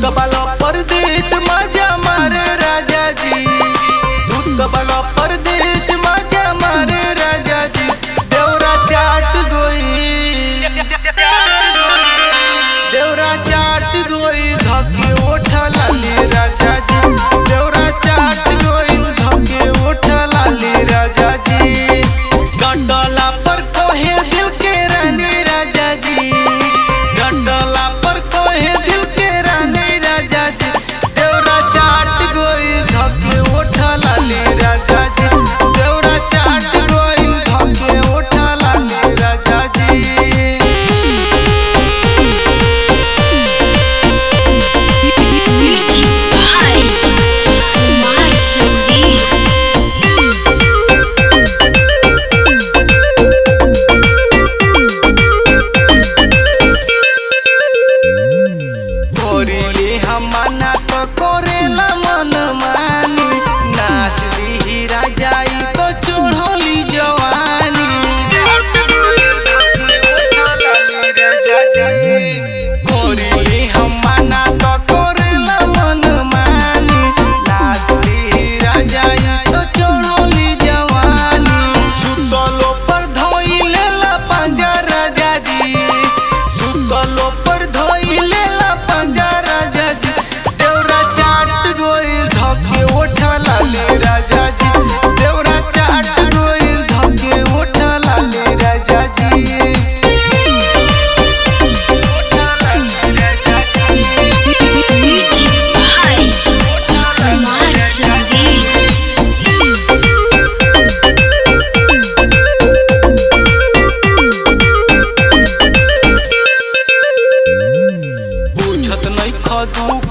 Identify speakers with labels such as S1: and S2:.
S1: कबाला परदेश माझ्या मारे राजाजी दूध कबाला परदेश माझ्या मारे राजाजी देवरा चाट गोई देवरा चाट गोई धके ओठला ले राजाजी देवरा चाट गोई धके ओठला ले राजाजी गंडला पर कोहे दिल के रानी राजाजी गंडला पर कोहे दिल के रानी राजाजी देवरा चाट गोई धके ओठला ले राजाजी देवरा चाट गोई धके ओठला ले राजाजी
S2: Music by Kumar Sandeep.
S1: कोरिले हमाना तो कोरेला मन मानी नाच दी राजाई तो चढ़ली जवानी कोरिले हमाना तो कोरेला मन मानी नाच दी राजाई तो चढ़ली जवानी सुतलो पर धोई लेला पंजा राजा जी सुतलो पर धोई लेला पंजा राजा जी देवरा चाट गोइल धके ओठला ले राजा जी देवरा चाट गोइल धके ओठला ले राजा जी
S2: Music by Kumar Sandeep.
S1: बुझत नहीं खदू